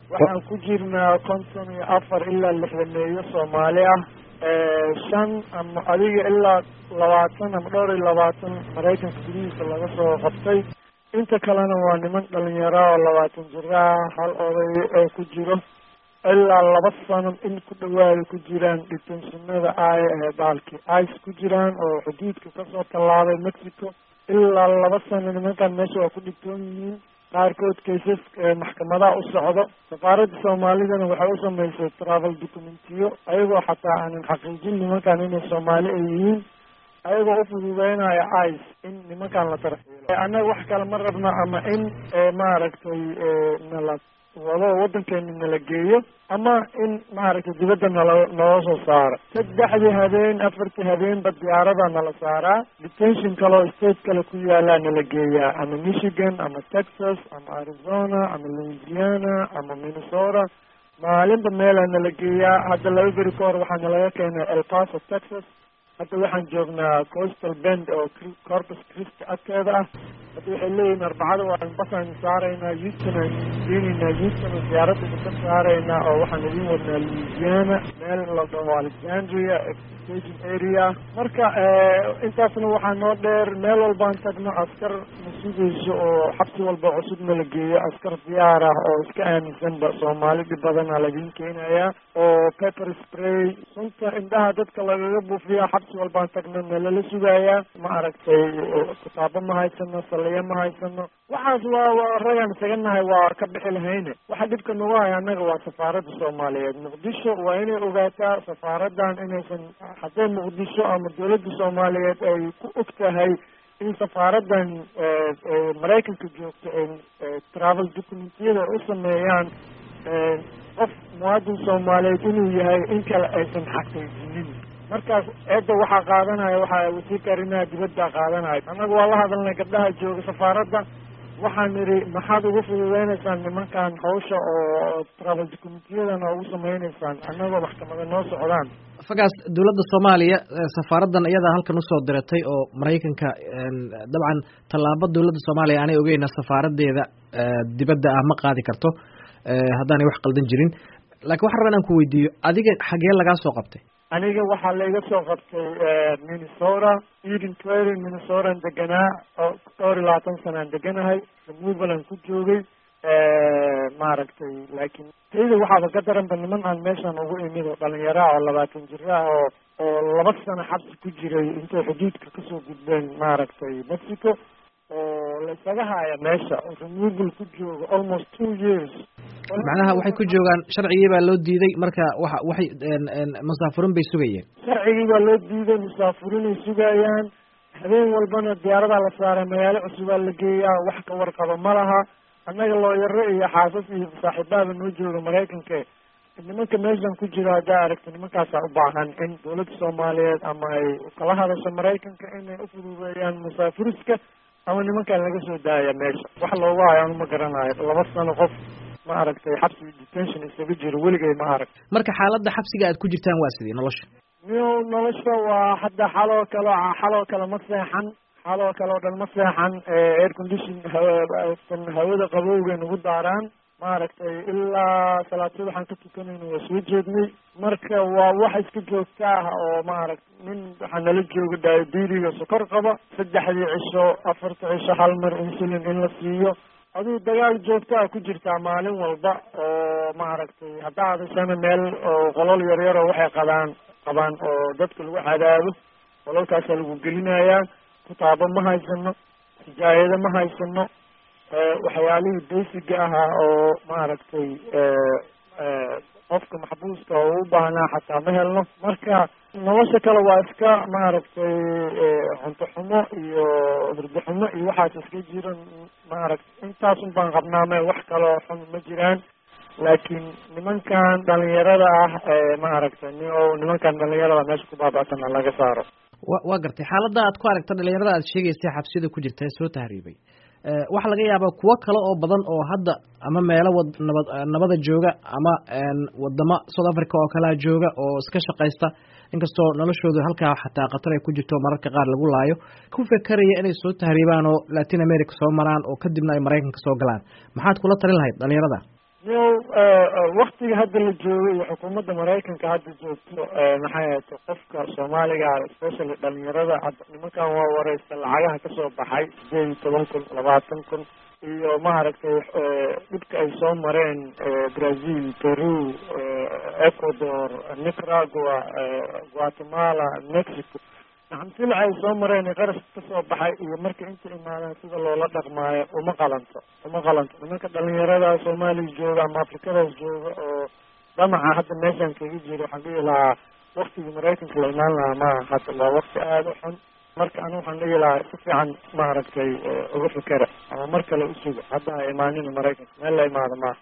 waxaan ku jirnaa konton iyo afar ilaa lixdameeyo soomaali ah shan ama adiga ilaa labaatan ama dhowr iyo labaatan maraykanka gudihiisa laga soo qabtay inta kalena waa niman dhalinyaro oo labaatan jira hal oday oo ku jiro ilaa laba sano in ku dhawaada ku jiraan dhitensinada ay ee baalkii ice ku jiraan oo xuduudka kasoo tallaabay mexico ilaa laba sano nimankan meesha waa ku dhigtoon yihiin qaarkood kaysas maxkamadaha u socdo safaaradda soomaalidana waxay u samaysay travel documentiyo ayagoo xataa aanan xaqiijin nimankan inay soomaali ay yihiin ayagoo ufududeynaya ice in nimankan la tarxiilo annaga wax kale ma rabno ama in maaragtay nala wado waddankeena nala geeyo ama in maaragtay dibadda nala naloo soo saaro saddexdii habeen afartii habeenba diyaarada nala saaraa detention kale oo state kale ku yaalaa nala geeyaa ama michigan ama texas ama arizona ama louisiana ama minnesota maalinba meelaa nala geeyaa hadda laba beri ka hor waxaa nalaga keenay el paso texas hadda waxaan joognaa coastal bend oo corpus christi agteeda ah hadda waxay leeyihin arbacada waan basaan saaraynaa houston aan geenaynaa houston oo diyaaradda ka saaraynaa oo waxaan idin wadnaa louisiana meel la dhaho alexandria extension area marka intaasna waxaa noo dheer meel walbaan tagno askar na sugayso oo xabsi walba cusub na la geeyo askar diyaar ah oo iska aaminsanba soomaali dhib badana laydin keenayaa oo pepper spray sunta indhaha dadka lagaga buufiya xabsi walbaan tagno na lala sugayaa ma aragtay kitaabo ma haysano saliyo ma haysano waxaas waa waa ragaan isaga nahay waa ka bixi lahayne waxa dhibka nagu haya annaga waa safaaradda soomaaliyeed muqdisho waa inay ogaataa safaaradan inaysan haddee muqdisho ama dawladda soomaaliyeed ay ku og tahay in safaaradan maraykanka joogto ay travel documentiyada ay u sameeyaan qof muwaadin soomaaliyeed inuu yahay in kale aysan xaqiijinin markaas eedda waxaa qaadanaya waxaa wasiirka arrimaha dibadda qaadanaya annaga waa la hadalnay gabdhaha jooga safaaradda waxaan nidhi maxaad ugu fududeynaysaan nimankan hawsha oo travel documentiyadana ugu sameynaysaan annagoo maxkamada noo socdaan fagaas dowladda soomaaliya safaaraddan iyadaa halkan usoo diratay oo maraykanka dabcan tallaabo dowladda soomaaliya aanay ogeyna safaaradeeda dibadda ah ma qaadi karto haddaanay wax qaldan jirin lakiin waxaan rabaa inaan ku weydiiyo adiga xagee lagaa soo qabtay aniga waxaa layga soo qabtay minnesota eden prairie minnesotaan deganaa oo dhowr iyo labaatan sanaan deganahay removalan ku joogay maaragtay laakiin tayda waxaaba ka daranba niman aan meeshan ugu imid oo dhalinyaraha oo labaatan jira oo oo laba sano xabsi ku jiray intay xuduudka kasoo gudbeen maaragtay mexico oo laysaga haya meesha oo removal ku jooga almost two years macnaha waxay ku joogaan sharcigii baa loo diiday marka waxa waxay musaafurin bay sugayeen sharcigii baa loo diiday musaafurinay sugayaan habeen walbana diyaaradaa la saaray magaalo cusubaa la geeyaa wax ka warqaba ma laha annaga looyaro iyo xaasas iyo saaxiibaaba noo jooga maraykanka nimanka meeshan ku jiro haddaa aragta nimankaasaa u baahan in dawladda soomaaliyeed ama ay kala hadasho maraykanka inay ufududeeyaan musaafuriska ama nimankan laga soo daaya meesha wax loogu hayo anu ma garanayo laba sano qof ma aragtay xabsi detention isaga jiro weligay ma arag marka xaaladda xabsiga aad ku jirtaan waa sidii nolosha miyo nolosha waa hadda xaloo kale xaloo kale ma seexan xaloo kale oo dhan ma seexan air condition hawasan hawada qabowgay nagu daaraan maaragtay ilaa salaatid waxaan ka tukanayna waa soo jeednay marka waa wax iska joogta ah oo maaragt nin waxaa nala jooga diabetiga sokor qaba saddexdii cisho afarta cisho hal mar insulin in la siiyo aduu dagaal joogtaa ku jirtaa maalin walba oo maaragtay haddaa hadashana meel oo qolol yaryar oo waxay qabaan qabaan oo dadka lagu cadaabo qololkaasaa lagu gelinayaa kutaabo ma haysano hijaayado ma haysano waxyaalihii basiga ahaa oo maaragtay qofka maxbuuska oo u baahnaa xataa ma helno marka nolosha kale waa iska maaragtay cunto xumo iyo hurdo xumo iyo waxaas iska jiro maaragtay intaasun baan qabnaame wax kaloo xun ma jiraan laakiin nimankan dhalinyarada ah maaragtay ni o nimankan dhalinyarada meesha ku baaba'sana laga saaro wa waa gartay xaaladda aad ku aragta dhalinyarada aad sheegaysay xabsida ku jirta ee soo tahriibay waxaa laga yaabaa kuwo kale oo badan oo hadda ama meelo wad nabad nabada jooga ama wadamo south africa oo kalea jooga oo iska shaqaysta inkastoo noloshooda halkaa xataa khatar ay ku jirto mararka qaar lagu laayo ku fekeraya inay soo tahriibaan oo latin america soo maraan oo kadibna ay maraykanka soo galaan maxaad kula talin lahayd dhalinyarada yo waktiga hadda la joogo iyo xukuumadda maraykanka hadda joogto maxay ahayto qofka soomaaliga especially dhalinyarada hadda nimankan waa wareysta lacagaha kasoo baxay sideed iyo toban kun labaatan kun iyo maaragtay dhibka ay soo mareen brazil peru ecuador nicaragua guatemala mexico naxamtila ay soo mareen qarash kasoo baxay iyo marka inta imaadaan sida loola dhaqmaayo uma qalanto uma qalanto nimanka dhalinyarada soomaaliya jooga ama afrikadaas jooga oo damaca hadda meeshaan kaga jiro waxaan dhihi lahaa waktigii maraykanka la imaan lahaa maaha hadda waa wakti aada u xun marka anigu waxaan dhihi lahaa si fiican maaragtay uga fikera ama mar kale usuga hadda ha imaanina maraykanka meel la imaado maaha